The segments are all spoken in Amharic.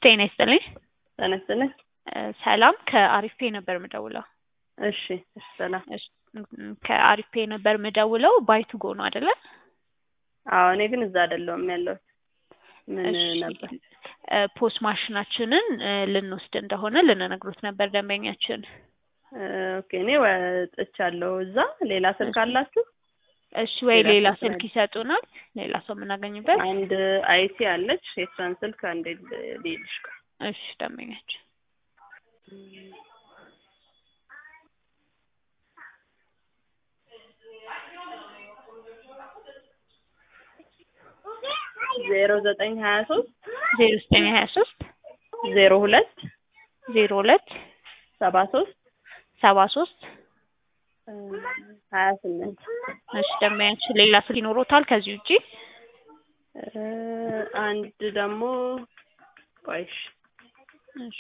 ጤና ይስጥልኝ። ጤና ይስጥልኝ። ሰላም ከአሪፍ ፔ ነበር የምደውለው። እሺ እሺ፣ ሰላም። እሺ፣ ም- ከአሪፍ ፔ ነበር የምደውለው። ባይቱ ጎ ነው አይደለ? አዎ፣ እኔ ግን እዛ አይደለሁም ያለሁት። ምን እሺ፣ ነበር? እ፣ ፖስ ማሽናችንን እ፣ ልንወስድ እንደሆነ ልንነግሩት ነበር ደንበኛችን። እ፣ ኦኬ፣ እኔ ወጥቻለሁ። እዛ ሌላ ስልክ እሺ። አላችሁ? እሺ፣ ወይ ሌላ ሌላ ስልክ ስልክ ይሰጡናል፣ ሌላ ሰው የምናገኝበት። አንድ አይቲ አለች። የእሷን ስልክ አንዴ ልልሽ። እሺ፣ ደንበኛችን ዜሮ ዘጠኝ ሀያ ሶስት ዜሮ ዘጠኝ ሀያ ሶስት ዜሮ ሁለት ዜሮ ሁለት ሰባ ሶስት ሰባ ሶስት ሀያ ስምንት እሺ፣ ደንበኛችን ሌላ ስልክ ይኖሮታል ከዚህ ውጪ? አንድ ደግሞ ቆይሽ እሺ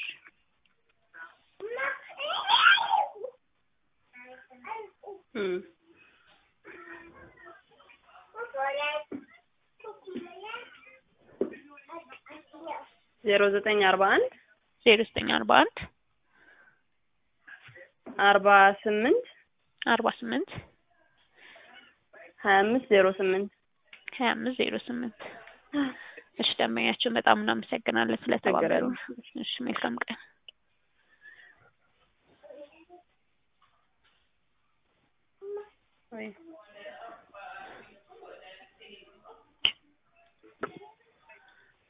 እም ዜሮ ዘጠኝ አርባ አንድ ዜሮ ዘጠኝ አርባ አንድ አርባ ስምንት አርባ ስምንት ሀያ አምስት ዜሮ ስምንት ሀያ አምስት ዜሮ ስምንት እሺ ደንበኛችን በጣም እናመሰግናለን ስለተባበሩ። እሺ መልካም ቀን። ወይ